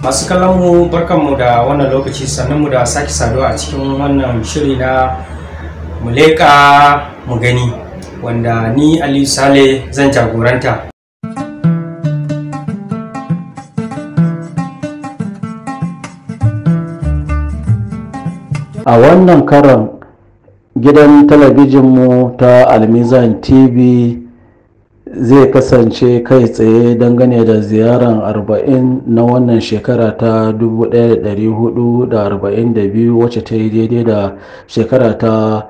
masu kallon mu barkanmu da wannan lokaci sannan mu da sake saduwa a cikin wannan shiri na muleka mu gani wanda ni aliyu sale zan jagoranta a wannan karan gidan talabijinmu ta almizan tv zai kasance kai tsaye dangane da ziyaran arba'in na wannan shekara ta 1442 wacce ta yi daidai da shekara ta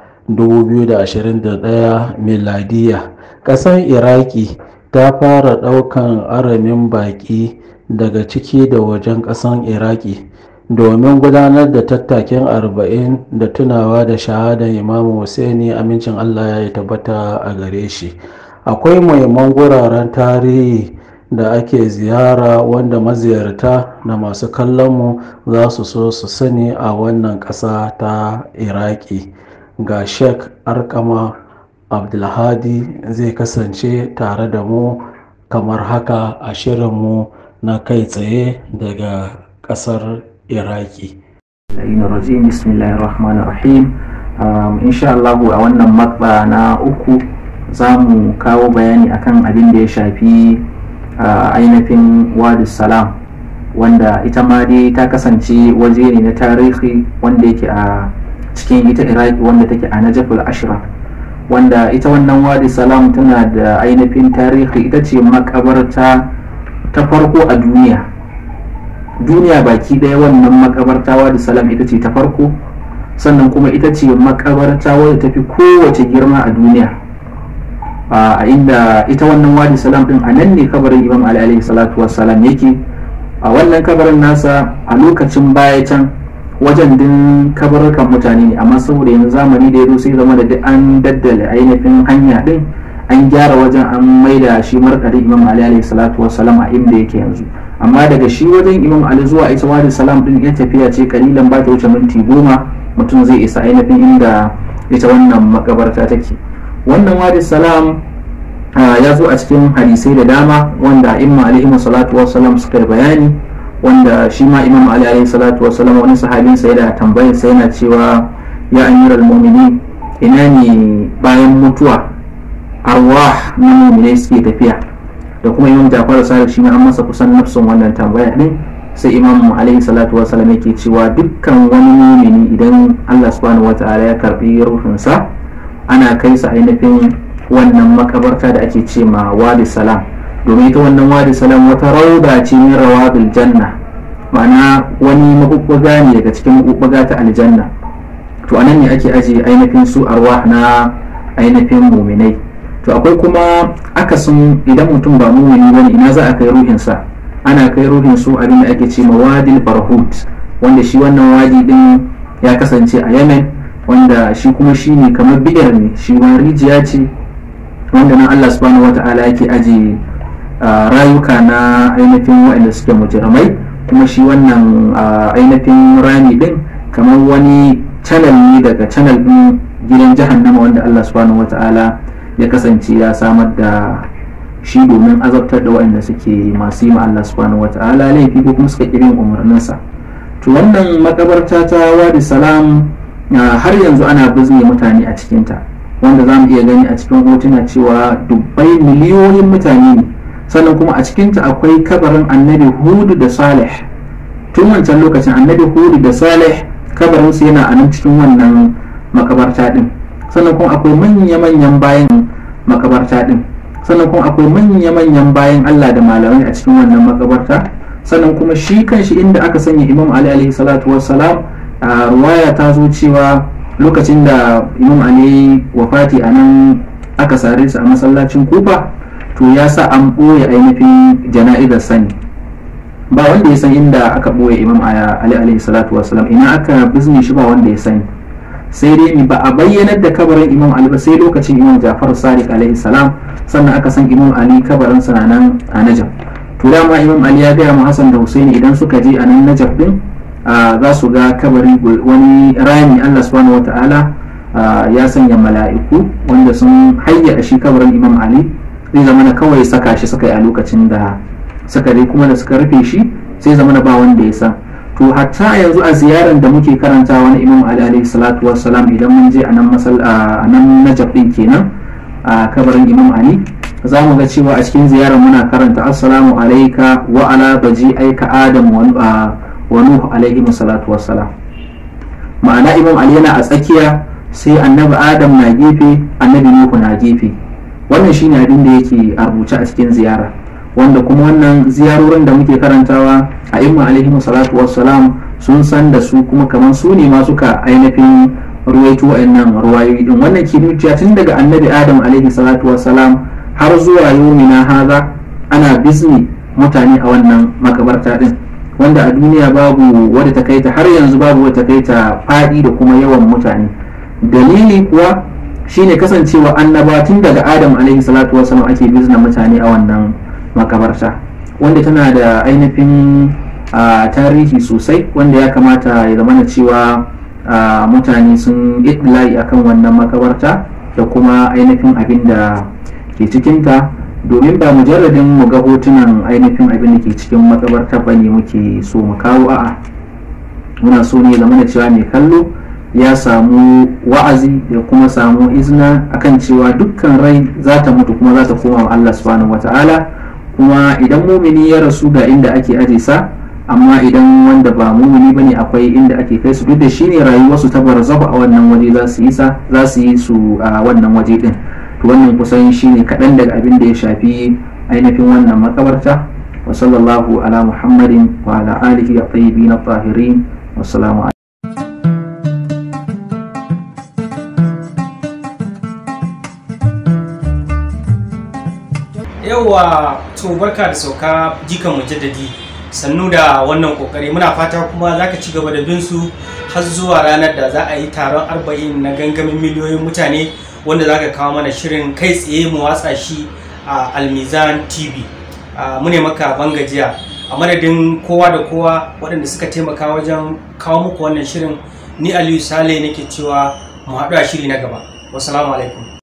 2021 miladiya ƙasar iraki ta fara ɗaukan aramin baƙi daga ciki da wajen ƙasar iraki domin gudanar da tattakin arba'in da tunawa da shahadar imamu Hussaini amincin allah ya tabbata a gare shi akwai muhimman guraren tarihi da ake ziyara wanda maziyarta da masu kallonmu za su so su sani a wannan ƙasa ta iraki ga sheik arkama abdulhadi zai kasance tare da mu kamar haka a shirinmu na kai tsaye daga ƙasar iraki rajim bismillahir rahmanir rahim insha Allah a wannan matsa na uku za mu kawo bayani akan abin da ya shafi ainihin wadi salam wanda ita ma dai ta kasance waje ne na tarihi wanda yake a cikin ita iraki wanda take a najaful ashra wanda ita wannan wadi salam tana da ainihin tarihi ita ce makabarta ta farko a duniya duniya baki ɗaya wannan makabarta wadi salam ita ce ta farko sannan kuma ita ce makabarta wadda ta fi kowace girma a duniya a inda ita wannan wadi salam din a nan ne kabarin imam ali alaihi salatu wassalam yake a wannan kabarin nasa a lokacin baya can wajen din kabarukan mutane ne amma saboda yanzu zamani da ya zo sai zama da duk an daddale ainihin hanya din an gyara wajen an maida shi markari imam ali alaihi salatu wassalam a inda yake yanzu amma daga shi wajen imam ali zuwa ita wadi salam din ya tafiya ce kalilan ba ta wuce minti goma mutum zai isa ainihin inda ita wannan makabarta take wannan wadi salam ya zo a cikin hadisai da dama wanda imma alaihi salatu wassalam suka yi bayani wanda shi ma imam ali alaihi salatu wassalam wani sahabin sa yana tambayar sa yana cewa ya amiral mu'minin ina ne bayan mutuwa arwah na mu'minai suke tafiya da kuma imam jafar sadiq shi ma an masa kusan nafsin wannan tambaya din sai imam alaihi salatu wassalam yake cewa dukkan wani mu'mini idan Allah subhanahu wataala ya karbi ruhinsa ana kai sa ainihin wannan makabarta da ake ce ma wadi salam domin ita wannan wadi salam wata rauda ce min rawabil janna ma'ana wani mabubbuga ne daga cikin mabubbuga ta aljanna to anan ne ake aje ainihin su arwah na ainihin muminai to akwai kuma akasin idan mutum ba mumini bane ina za a kai ruhinsa ana kai ruhin su abin da ake ce ma wadil barhut wanda shi wannan wadi din ya kasance a yemen wanda shi kuma shi ne kamar biyar ne shi wani rijiya ce wanda nan Allah subhanahu wata'ala yake aji rayuka na ainihin waɗanda suke mujirmai kuma shi wannan ainihin rami din kamar wani channel ne daga channel din gidan jahannama wanda Allah subhanahu wata'ala ya kasance ya samar da shi domin azabtar da waɗanda suke masu yi ma Allah subhanahu wata'ala laifi ko kuma suka ƙirin umarninsa to wannan makabarta ta wadi salam har yanzu ana bizne mutane a cikinta wanda za mu iya gani a cikin hotuna cewa dubbai miliyoyin mutane ne sannan kuma a cikinta akwai kabarin annabi hudu da salih tun wancan lokacin annabi hudu da salih kabarinsu yana a nan cikin wannan makabarta din sannan kuma akwai manya-manyan bayan makabarta din sannan kuma akwai manya-manyan bayan allah da malamai a cikin wannan makabarta sannan kuma shi kanshi inda aka sanya imam ali alaihi salatu wassalam a ruwaya ta zo cewa lokacin da imam ali wafati a nan aka sare su a masallacin kufa to ya sa an ɓoye ainihin jana'izar sani ba wanda ya san inda aka ɓoye imam ali alaihi salatu wasalam ina aka bizne shi ba wanda ya sani sai dai ba a bayyanar da kabarin imam ali ba sai lokacin imam jafar sadiq alaihi salam sannan aka san imam ali kabarin sa nan a najaf to dama imam ali ya gaya ma hasan da husaini idan suka je a nan najaf din za su ga kabari wani rami Allah subhanahu wata'ala ya sanya mala'iku wanda sun hayya shi kabarin Imam Ali zai zama na kawai saka shi suka yi a lokacin da suka dai kuma da suka rufe shi sai zama ba wanda ya san to hatta yanzu a ziyarar da muke karantawa na imam ali alaihi salatu wassalam idan mun je a nan masal a nan najab din kenan a kabarin imam ali za mu ga cewa a cikin ziyarar muna karanta assalamu alaika wa ala baji aika adam wa nuhu alaihi salatu wassalam ma'ana imam ali yana a tsakiya sai annabi adam na gefe annabi nuhu na gefe wannan shine abin da yake a rubuce a cikin ziyara wanda kuma wannan ziyarorin da muke karantawa a imma alaihi salatu wassalam sun san da su kuma kamar su ne ma suka ainihin ruwaito wa'annan ruwayoyi din wannan ke tun daga annabi adam alaihi salatu wassalam har zuwa yomina haza ana bizni mutane a wannan makabarta din wanda a duniya babu wadda ta kai ta har yanzu babu wadda ta kai ta faɗi da kuma yawan mutane dalili kuwa shine kasancewa annaba tun daga adam alaihi salatu wasallam ake bizna mutane a wannan makabarta wanda tana da ainihin tarihi sosai wanda ya kamata ya zama cewa mutane sun idlai akan wannan makabarta da kuma ainihin abin da ke cikinta domin ba mujarradin mu ga hotunan ainihin abin da ke cikin makabarta ba ne muke so mu kawo a'a muna so ne zama cewa mai kallo ya samu wa'azi da kuma samu izina akan cewa dukkan rai za ta mutu kuma za ta koma wa Allah subhanahu wata'ala kuma idan mumini ya rasu ga inda ake aje sa amma idan wanda ba mumini bane akwai inda ake kai su duk da shine rayuwarsu ta barzahu a wannan waje za su yi sa za su yi su a wannan waje din to wannan kusan shine kaɗan daga abin da ya shafi ainihin wannan makabarta wa sallallahu ala muhammadin wa ala alihi at-tayyibin at-tahirin wassalamu yauwa to barka da sauka jikan mujaddadi sannu da wannan kokari muna fata kuma za ka ci gaba da bin su har zuwa ranar da za a yi taron arba'in na gangamin miliyoyin mutane wanda za ka kawo mana shirin kai tsaye mu watsa shi a almizan tv mu ne maka bangajiya a madadin kowa da kowa waɗanda suka taimaka wajen kawo muku wannan shirin ni aliyu sale nake cewa mu haɗu a shiri na gaba wasu alaikum